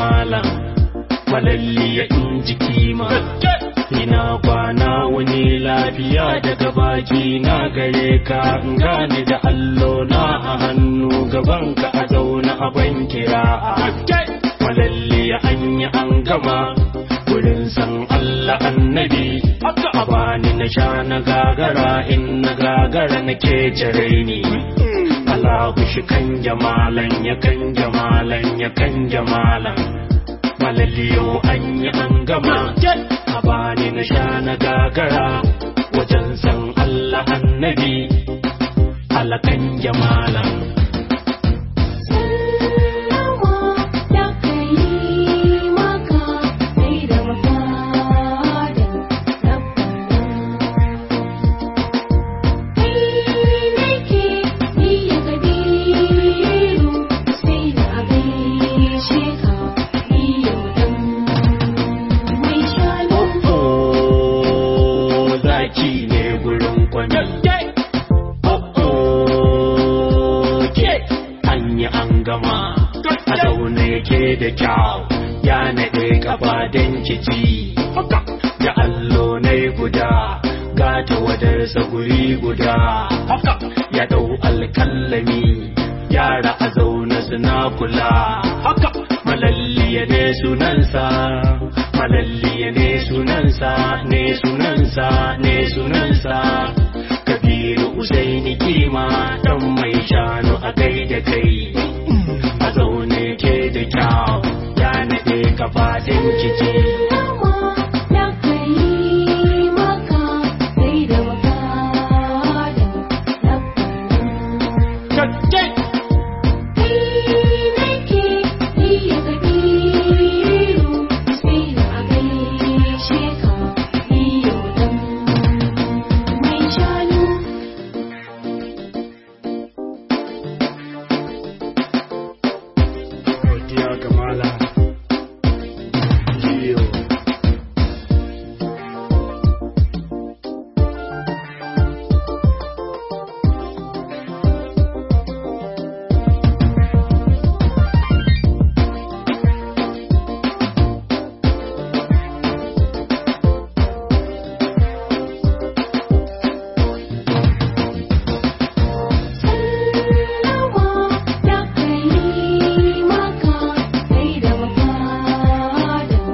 malam malalli ya inji kima ina kwana wani lafiya daga baki na gare ka gane da allo na a hannu gaban ka a zauna a ban kira malalli ya anya an gama wurin san Allah annabi a bani na sha na gagara in na gagara na ke jare ni Allahu shi kan jamalan ya kan jamalan ya kan jamalan malaliyo an yi an gama a bani na sha na gagara wajen san Allah annabi alakan jamalan Sallama da kai maka sai da mafadin rabbana kai nake ni ya kabiru sai da gaishe ka ni yau dan mai shanu Oh, zaki ne gurin kwami. Oh, ke an yi an gama. A zaune ke da kyau, ya naɗe kafa don kici. Da allo na guda, gata wadarsa guri guda. Ya ɗau alkallami, yara a zaune suna kula. Malalliya ne sunansa, malalliya ne sunansa, ne sunansa, ne sunansa. Kabiru Usaini kima dan mai shanu a gaida kai. A zaune ke da kyau, ya naɗe kafaɗin kici. Sallama da kai maka sai da mafadin rabbana Kai nake iya kabiru sai da gaishe ka iyo dan mai shanu Godiya ga Malam Liyo. Sallama da kai maka sai da mafadin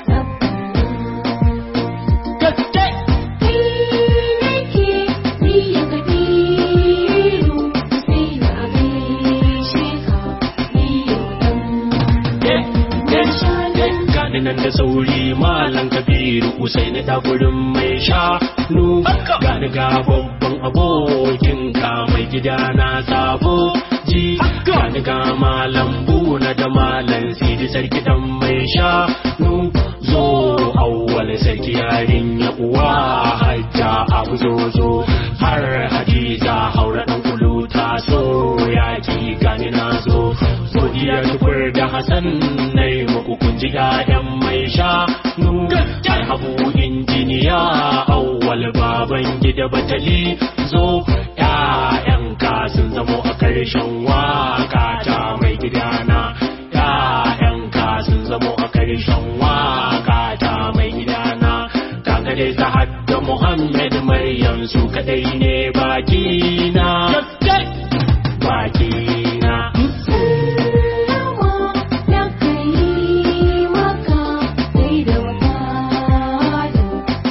rabbana Kai nake iya kabiru sai da gaishe ka iyo dan mai shanu Gani nan da sauri malam kabiru Usaini da gurin mai shanu Gani ga babban abokin ka mai gida na sabo ji Gani ga malam buna da malam sidi sarki dan mai shanu Zo awwal sarki yarin ya uwa hajja abu zo zo Har hadiza haura dan kulu ta so yaki gani na zo Godiya tukur da Hassan na yi muku kun ji ƴaƴan mai shanu ai habu injiniya awwal baban gida batali zo ƴaƴan ka sun zamo a ƙarshen waka ta mai gidana ƴaƴan ka sun zamo a ƙarshen waka ta mai gidana kaga dai Zahad da Muhammad Maryam su kadai ne baki na baki na Sallama da kai maka sai da mafadin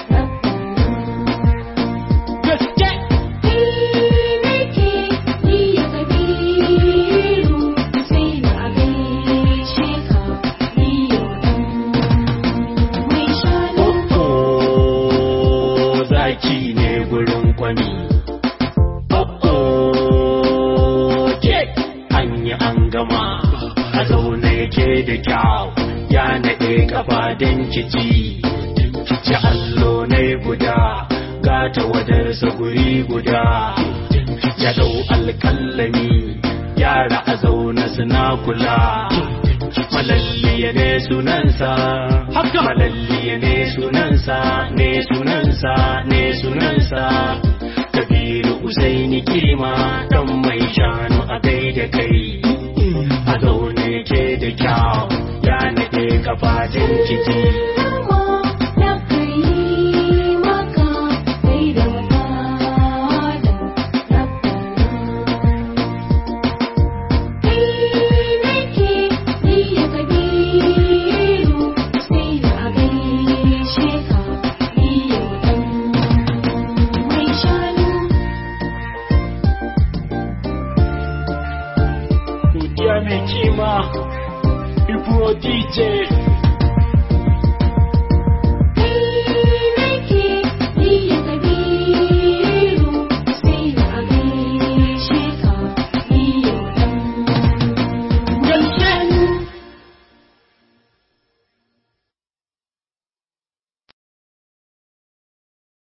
rabbana Kai nake iya kabiru sai da gaishe ka iyo dan mai shanu Oh, zaki ne gurin kwami. Oh, ke an yi an gama, a zaune yake da kyau, ya naɗe gaba don kici. Kici allo na guda, gata wadarsa guri guda. Ya ɗau alƙallami, yara a zaune suna kula. Malalliya ne sunansa, haka malalliya ne sunansa, ne sunansa, ne sunansa. Kabiru Usaini kima dan mai shanu a gaida kai. A zaune ke da kyau, ya naɗe kafa don ciki Dama na kai maka kai da wadada rabbana Kai nake ni ya kabiru sai da a gaishe ka ni yau ɗan mai shanu godiya mai kima ibro dj